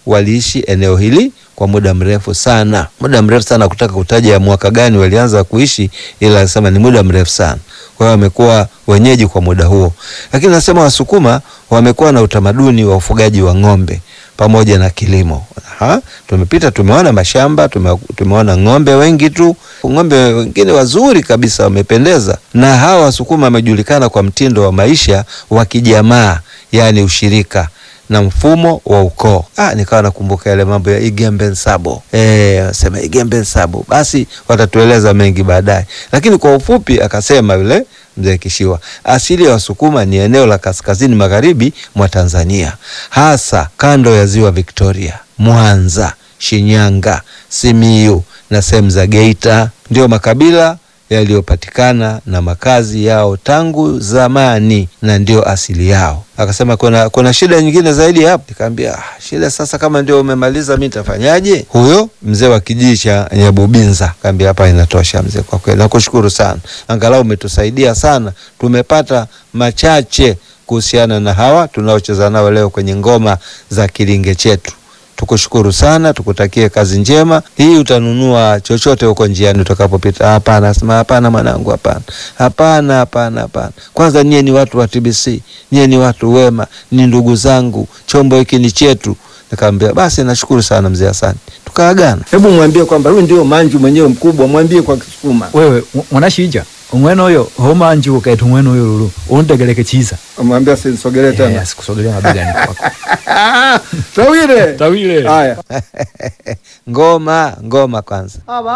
waliishi eneo hili kwa muda mrefu sana, muda mrefu sana. Kutaka kutaja ya mwaka gani walianza kuishi, ila anasema ni muda mrefu sana. Kwa hiyo wamekuwa wenyeji kwa muda huo, lakini nasema Wasukuma wamekuwa na utamaduni wa ufugaji wa ng'ombe pamoja na kilimo. Ha? Tumepita tumeona mashamba tume, tumeona ng'ombe wengi tu, ng'ombe wengine wazuri kabisa wamependeza. Na hawa Wasukuma wamejulikana kwa mtindo wa maisha wa kijamaa, yaani ushirika na mfumo wa ukoo. Ah, nikawa nakumbuka yale mambo ya Igembe Nsabo. Eh, sema Igembe Nsabo. Basi watatueleza mengi baadaye, lakini kwa ufupi akasema yule mzee Kishiwa, asili ya Wasukuma ni eneo la kaskazini magharibi mwa Tanzania, hasa kando ya ziwa Victoria, Mwanza, Shinyanga, Simiyu na sehemu za Geita. Ndio makabila yaliyopatikana na makazi yao tangu zamani na ndio asili yao. Akasema kuna, kuna shida nyingine zaidi hapo. Nikamwambia ah, shida sasa, kama ndio umemaliza mimi nitafanyaje? Huyo mzee wa kijiji cha Nyabubinza akaambia hapa inatosha mzee, kwa kweli nakushukuru sana, angalau umetusaidia sana, tumepata machache kuhusiana na hawa tunaocheza nao leo kwenye ngoma za kilinge chetu. Tukushukuru sana, tukutakie kazi njema. Hii utanunua chochote huko njiani utakapopita? Hapana, sema hapana mwanangu, hapana, hapana, hapana, hapana. Kwanza nyie ni watu wa TBC, nyie ni watu wema, ni ndugu zangu, chombo hiki ni chetu. Nikamwambia basi, nashukuru sana mzee, asante. Tukaagana. Hebu mwambie kwamba huyu ndio manju mwenyewe mkubwa, mwambie kwa Kisukuma. wewe mwanashija umwene uyo homanji ukaita umwene uyo lulu untegeleke chiza Mwambie asinisogelee tena. sikusogelea mabegani kwako Tawile. tawile Haya. Ngoma, ngoma kwanza. Aba